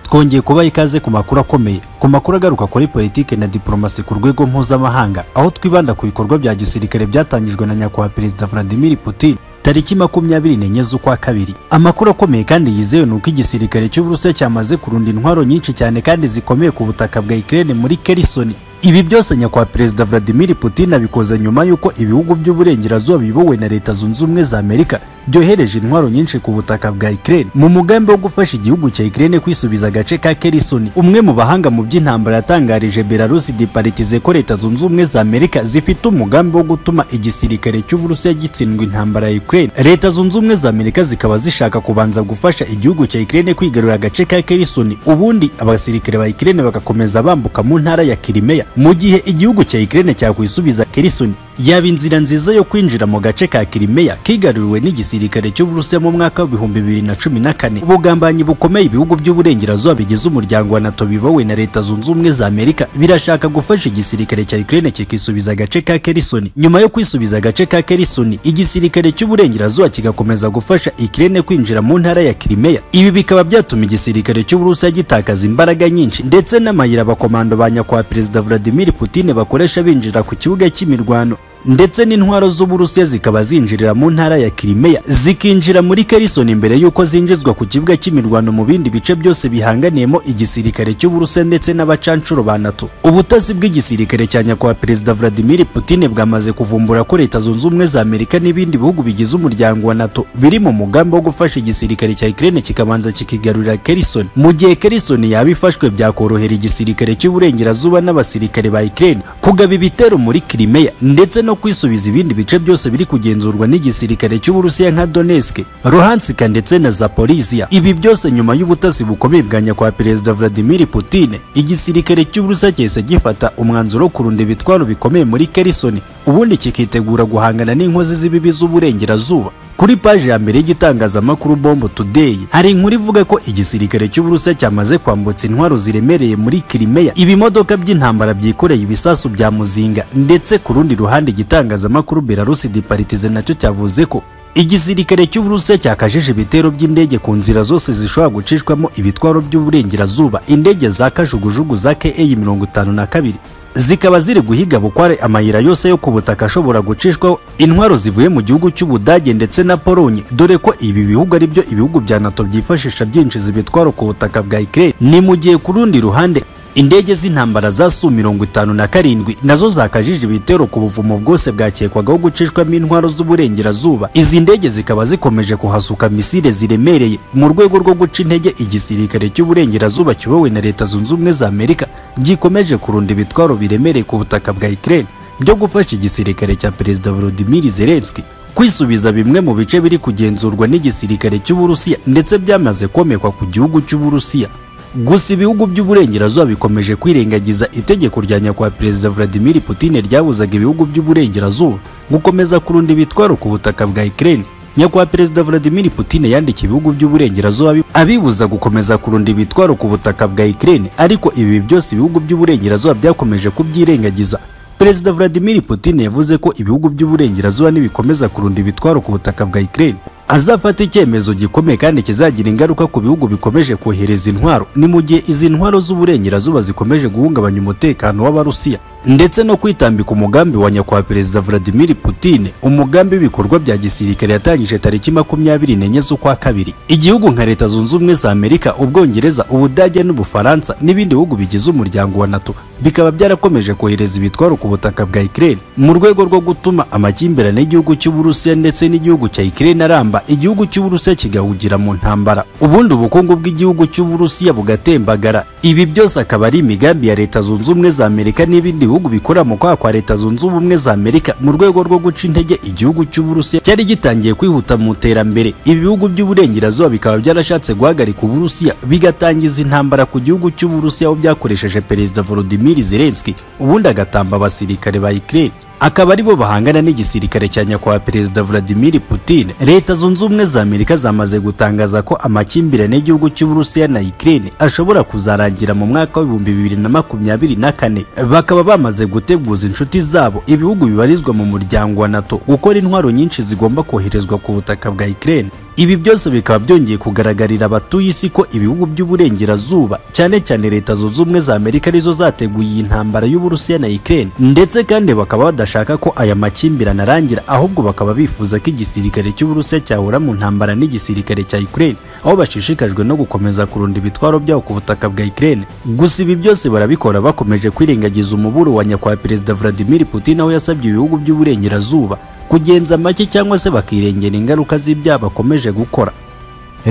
twongeye kubaha ikaze ku makuru akomeye ku makuru agaruka kuri politiki na diplomasi ku rwego mpuzamahanga aho twibanda ku bikorwa bya gisirikare byatangijwe na nyakubahwa perezida vladimir putin tariki makumyabiri n'enye z'ukwa kabiri amakuru akomeye kandi yizewe ni uko igisirikare cy'uburusiya cyamaze kurunda intwaro nyinshi cyane kandi zikomeye ku butaka bwa ikirere muri kerisoni ibi byose nyakubahwa perezida vladimir putin abikoze nyuma y'uko ibihugu by'uburengerazuba biyobowe na leta zunze ubumwe za amerika byohereje intwaro nyinshi ku butaka bwa ikirere mu mugambi wo gufasha igihugu cya ikirere kwisubiza agace ka kerisoni umwe mu bahanga mu by'intambara yatangarije belarusi diparitize ko leta zunze ubumwe za amerika zifite umugambi wo gutuma igisirikare cy'uburusiya gitsindwa intambara ya ukraine leta zunze ubumwe za amerika zikaba zishaka kubanza gufasha igihugu cya ikirere kwigarurira agace ka kerisoni ubundi abasirikare ba ikirere bagakomeza bambuka mu ntara ya kirimeya mu gihe igihugu cya ikirere cyakwisubiza kerisoni yaba inzira nziza yo kwinjira mu gace ka Kirimeya kigaruriwe n'igisirikare cy'Uburusiya mu mwaka w'ibihumbi bibiri na cumi na kane ubugambanye bukomeye ibihugu by'uburengerazuba bigize umuryango wa NATO bibowe na Leta zunze ubumwe za Amerika birashaka gufasha igisirikare cya Ukraine kikisubiza agace ka Kerisoni nyuma yo kwisubiza agace ka Kerisoni igisirikare cy'uburengerazuba kigakomeza gufasha Ukraine kwinjira mu ntara ya Kirimeya ibi bikaba byatuma igisirikare cy'Uburusiya gitakaza imbaraga nyinshi ndetse n'amayira abakomando ba nyakubahwa Perezida Vladimir Putin bakoresha binjira ku kibuga cy'imirwano ndetse n'intwaro z'uburusiya zikaba zinjirira mu ntara ya Crimea zikinjira muri Kherson mbere y'uko zinjizwa ku kibuga cy'imirwano mu bindi bice byose bihanganiyemo igisirikare cy'uburusiya ndetse n'abacanshuro ba NATO ubutasi bw'igisirikare cya nyakubahwa Perezida Vladimir Putin bwamaze kuvumbura ko leta zunze ubumwe za Amerika n'ibindi bihugu bigize umuryango wa NATO biri mu mugambi wo gufasha igisirikare cya Ukraine kikabanza kikigarurira Kherson mu gihe Kherson yaba ifashwe byakorohera igisirikare cy'uburengerazuba n'abasirikare ba Ukraine kugaba ibitero muri Crimea ndetse no kwisubiza ibindi bice byose biri kugenzurwa n'igisirikare cy'Uburusiya nka Donetsk, Luhansk ndetse na Zaporizhia. Ibi byose nyuma y'ubutasi bukomeye bwa nyakubahwa Perezida Vladimir Putin, igisirikare cy'Uburusiya cyahise gifata umwanzuro wo kurunda ibitwaro bikomeye muri Kherson, ubundi kikitegura guhangana n'inkozi z'ibibi z'uburengerazuba. Kuri paji ya mbere y'igitangazamakuru Bombo Today hari inkuru ivuga ko igisirikare cy'Uburusiya cyamaze kwambutsa intwaro ziremereye muri Crimea, ibimodoka by'intambara byikoreye ibisasu bya muzinga, ndetse ku rundi ruhande igitangazamakuru Belarus Departize nacyo cyavuze ko igisirikare cy'Uburusiya cyakajije ibitero by'indege ku nzira zose zishobora gucishwamo ibitwaro by'uburengerazuba, indege za kajugujugu za KA 52 zikaba ziri guhiga bukware amayira yose yo ku butaka ashobora gucishwaho intwaro zivuye mu gihugu cy'Ubudage ndetse na Polonye dore ko ibi bihugu ari byo ibihugu bya NATO byifashisha byinjiza ibitwaro ku butaka bwa Ukraine ni mu gihe ku rundi ruhande indege z'intambara za Su mirongo itanu na karindwi nazo zakajije ibitero ku buvumo bwose bwakekwagaho gucishwamo intwaro z'uburengerazuba izi ndege zikaba zikomeje kuhasuka misile ziremereye mu rwego rwo guca intege igisirikare cy'uburengerazuba kiyobowe na leta zunze ubumwe za Amerika gikomeje kurunda ibitwaro biremereye ku butaka bwa Ukraine byo gufasha igisirikare cya Perezida Volodymyr Zelensky kwisubiza bimwe mu bice biri kugenzurwa n'igisirikare cy'Uburusiya ndetse byamaze komekwa ku gihugu cy'Uburusiya gusa ibihugu by'uburengerazuba bikomeje kwirengagiza itegeko rya nyakubahwa perezida Vladimir Putin ryabuzaga ibihugu by'uburengerazuba gukomeza kurunda ibitwaro ku butaka bwa Ukraine nyakubahwa perezida Vladimir Putin yandikiye ibihugu by'uburengerazuba abibuza gukomeza kurunda ibitwaro ku butaka bwa Ukraine ariko ibi byose ibihugu by'uburengerazuba byakomeje kubyirengagiza Perezida Vladimir Putin yavuze ko ibihugu by'uburengerazuba nibikomeza kurunda ibitwaro ku butaka bwa Ukraine azafata icyemezo gikomeye kandi kizagira ingaruka ku bihugu bikomeje kohereza intwaro ni mu gihe izi ntwaro z'uburengerazuba zikomeje guhungabanya umutekano w'abarusiya ndetse no kwitambika umugambi wa nyakubahwa perezida Vladimir Putin umugambi w'ibikorwa bya gisirikare yatangije tariki makumyabiri n'enye z'ukwa kabiri igihugu nka leta zunze ubumwe za Amerika ubwongereza ubudage n'ubufaransa n'ibindi bihugu bigize umuryango wa NATO bikaba byarakomeje kohereza ibitwaro ku butaka bwa Ukraine mu rwego rwo gutuma amakimbirane y'igihugu cy'Uburusiya ndetse n'igihugu cya Ukraine aramba igihugu cy'Uburusiya kigahugira mu ntambara ubundi ubukungu bw'igihugu cy'Uburusiya bugatembagara ibi byose akaba ari imigambi ya leta zunze ubumwe za Amerika n'ibindi bihugu bikora mu kwaha kwa leta zunze ubumwe za Amerika mu rwego rwo guca intege igihugu cy'Uburusiya cyari gitangiye kwihuta mu iterambere ibi bihugu by'uburengerazuba bikaba byarashatse guhagarika Uburusiya bigatangiza intambara ku gihugu cy'Uburusiya aho byakoresheje Perezida Volodymyr Zelensky ubundi agatamba abasirikare ba Ukraine akaba aribo bahangana n'igisirikare cya nyakubahwa perezida Vladimir Putin. Leta zunze ubumwe za Amerika zamaze gutangaza ko amakimbirane y'igihugu cy'Uburusiya na Ukraine ashobora kuzarangira mu mwaka w'ibihumbi bibiri na makumyabiri na kane. Bakaba bamaze guteguza inshuti zabo ibihugu bibarizwa mu muryango wa NATO gukora intwaro nyinshi zigomba koherezwa ku butaka bwa Ukraine Ibi byose bikaba byongeye kugaragarira abatuye isi ko ibihugu by'uburengerazuba cyane cyane leta zunze ubumwe za Amerika arizo zateguye iyi ntambara y'Uburusiya na Ukraine ndetse kandi bakaba badashaka ko aya makimbirane arangira ahubwo bakaba bifuza ko igisirikare cy'Uburusiya cyahura mu ntambara n'igisirikare cya Ukraine aho bashishikajwe no gukomeza kurunda ibitwaro byabo ku butaka bwa Ukraine gusa ibi byose barabikora bakomeje kwirengagiza umuburo wa nyakubahwa Perezida Vladimir Putin aho yasabye ibihugu by'uburengerazuba kugenza make cyangwa se bakirengera ingaruka z'ibyaha bakomeje gukora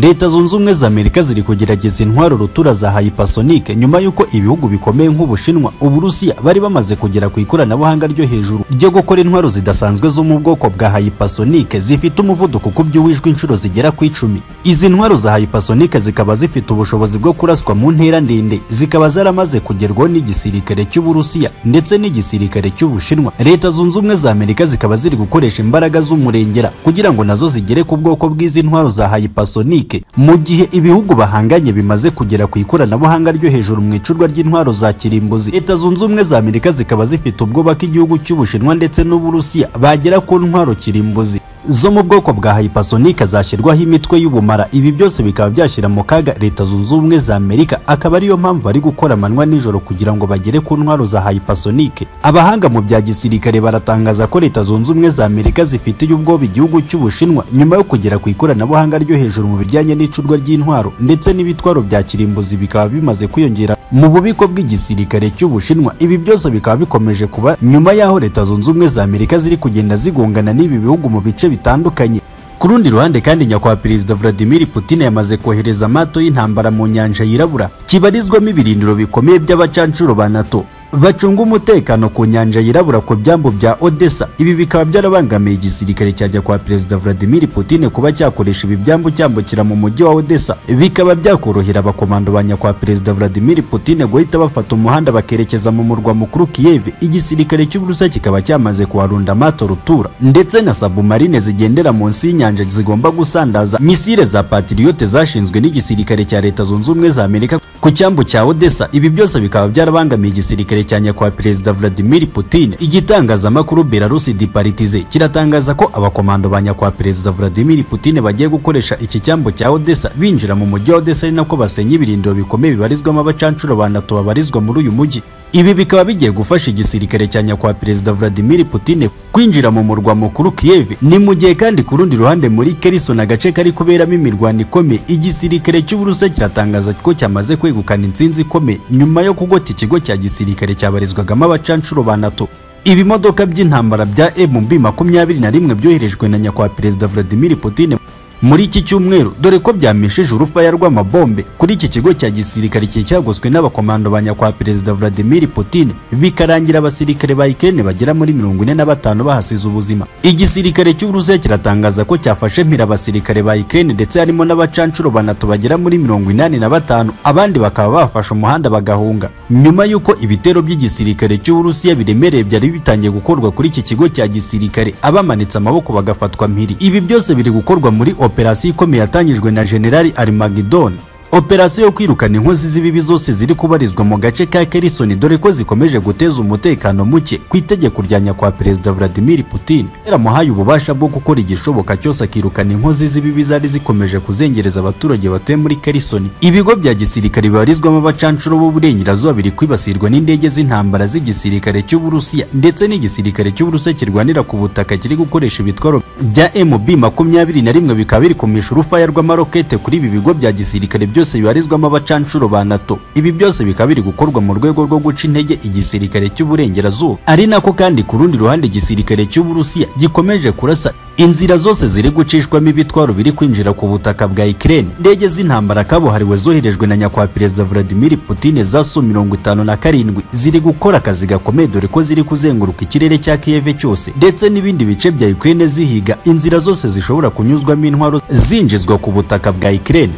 leta zunze ubumwe za amerika ziri kugerageza intwaro rutura za hypersonic nyuma y'uko ibihugu bikomeye nk'ubushinwa uburusiya bari bamaze kugera ku ikoranabuhanga ryo hejuru ryo gukora intwaro zidasanzwe zo mu bwoko bwa hypersonic zifite umuvuduko ukubye uwishwe inshuro zigera ku icumi izi ntwaro za hypersonic zikaba zifite ubushobozi bwo kuraswa mu ntera ndende zikaba zaramaze kugerwaho n'igisirikare cy'uburusiya ndetse n'igisirikare cy'ubushinwa leta zunze ubumwe za amerika zikaba ziri gukoresha imbaraga z'umurengera kugira ngo nazo zigere ku bwoko bw'izi ntwaro za hypersonic Mozambique mu gihe ibihugu bahanganye bimaze kugera ku ikoranabuhanga ryo hejuru mu icurwa ry'intwaro za kirimbuzi leta zunze ubumwe za Amerika zikaba zifite ubwoba ko igihugu cy'Ubushinwa ndetse n'Uburusiya bagera ku ntwaro kirimbuzi zo mu bwoko bwa hypersonic zashyirwaho imitwe y'ubumara ibi byose bikaba byashyira mu kaga leta zunze ubumwe za amerika akaba ariyo mpamvu bari gukora amanywa nijoro kugira ngo bagere ku ntwaro za hypersonic abahanga mu bya gisirikare baratangaza ko leta zunze ubumwe za amerika zifitiye ubwoba igihugu cy'ubushinwa nyuma yo kugera ku ikoranabuhanga ryo hejuru mu bijyanye n'icurwa ry'intwaro ndetse n'ibitwaro bya kirimbuzi bikaba bimaze kwiyongera mu bubiko bw'igisirikare cy'ubushinwa ibi byose bikaba bikomeje kuba nyuma y'aho leta zunze ubumwe za amerika ziri kugenda zigongana n'ibi bihugu mu bice bitandukanye ku rundi ruhande kandi nyakubahwa perezida vladimir putin yamaze kohereza amato y'intambara mu nyanja yirabura kibarizwamo ibirindiro bikomeye by'abacanshuro ba nato bacunga umutekano ku nyanja yirabura ku byambu bya odessa ibi bikaba byarabangamiye igisirikare cyajya kwa perezida vladimir putin kuba cyakoresha ibi byambu cyambukira mu mujyi wa odessa bikaba byakorohera abakomando ba nyakwa perezida vladimir putin guhita bafata umuhanda bakerekeza mu murwa mukuru kiev igisirikare cy'uburusiya kikaba cyamaze kuharunda amato rutura ndetse na sabumarine zigendera munsi y'inyanja zigomba gusandaza misile za patriyote zashinzwe n'igisirikare cya leta zunze ubumwe za amerika ku cyambu cya odessa ibi byose bikaba byarabangamiye igisirikare cya nyakubahwa perezida vladimir putin igitangazamakuru belarusi diparitize kiratangaza ko abakomando ba nyakubahwa perezida vladimir putin bagiye gukoresha iki cyambu cya odessa binjira mu mujyi wa odessa ari nako basenya ibirindiro bikomeye bibarizwamo abacanshuro ba nato babarizwa muri uyu mujyi ibi bikaba bigiye gufasha igisirikare cya nyakubahwa perezida vladimir putin kwinjira mu murwa mukuru kiev ni mu gihe kandi ku rundi ruhande muri kerison agace kari kuberamo imirwano ikomeye igisirikare cy'uburusiya kiratangaza ko cyamaze kwegukana intsinzi ikomeye nyuma yo kugota ikigo cya gisirikare cyabarizwagamo abacanshuro ba nato ibimodoka by'intambara bya mb makumyabiri na rimwe byoherejwe na nyakubahwa perezida vladimir putin muri iki cyumweru dore ko byamishije urufaya rw'amabombe kuri iki kigo cya gisirikare cyari cyagoswe n'abakomando ba nyakwa perezida Vladimir Putin bikarangira abasirikare ba Ukraine bagera muri mirongo ine na batanu bahasize ubuzima igisirikare cy'Uburusiya kiratangaza ko cyafashe mpira abasirikare ba Ukraine ndetse harimo n'abacanshuro banatu bagera muri mirongo inani na batanu abandi bakaba bafashe umuhanda bagahunga nyuma y'uko ibitero by'igisirikare cy'Uburusiya biremereye byari bitangiye gukorwa kuri iki kigo cya gisirikare abamanitse amaboko bagafatwa mpiri ibi byose biri gukorwa muri operasiyo ikomeye yatangijwe na generali Armageddon operasiyo yo kwirukana inkozi z'ibibi zose ziri kubarizwa mu gace ka Kherson dore ko zikomeje guteza umutekano muke ku itegeko rya nyakwa perezida Vladimir Putin yaramuhaye ububasha bwo gukora igishoboka cyose akirukana inkozi z'ibibi zari zikomeje kuzengereza abaturage batuye muri Kherson ibigo bya gisirikare bibarizwamo abacanshuro b'uburengerazuba biri kwibasirwa n'indege z'intambara z'igisirikare cy'Uburusiya ndetse n'igisirikare cy'Uburusiya kirwanira ku butaka kiri gukoresha ibitwaro bya MB makumyabiri na rimwe bikaba biri kumisha urufaya rw'amarokete kuri ibi bigo bya gisirikare byose byose bibarizwamo abacanshuro ba NATO ibi byose bikaba biri gukorwa mu rwego rwo guca intege igisirikare cy'uburengerazuba ari nako kandi ku rundi ruhande igisirikare cy'Uburusiya gikomeje kurasa inzira zose ziri gucishwamo ibitwaro biri kwinjira ku butaka bwa Ukraine indege z'intambara kabuhariwe zoherejwe na nyakwa perezida Vladimir Putin zasu mirongo itanu na karindwi ziri gukora akazi gakomeye dore ko ziri kuzenguruka ikirere cya Kiev cyose ndetse n'ibindi bice bya Ukraine zihiga inzira zose zishobora kunyuzwamo intwaro zinjizwa ku butaka bwa Ukraine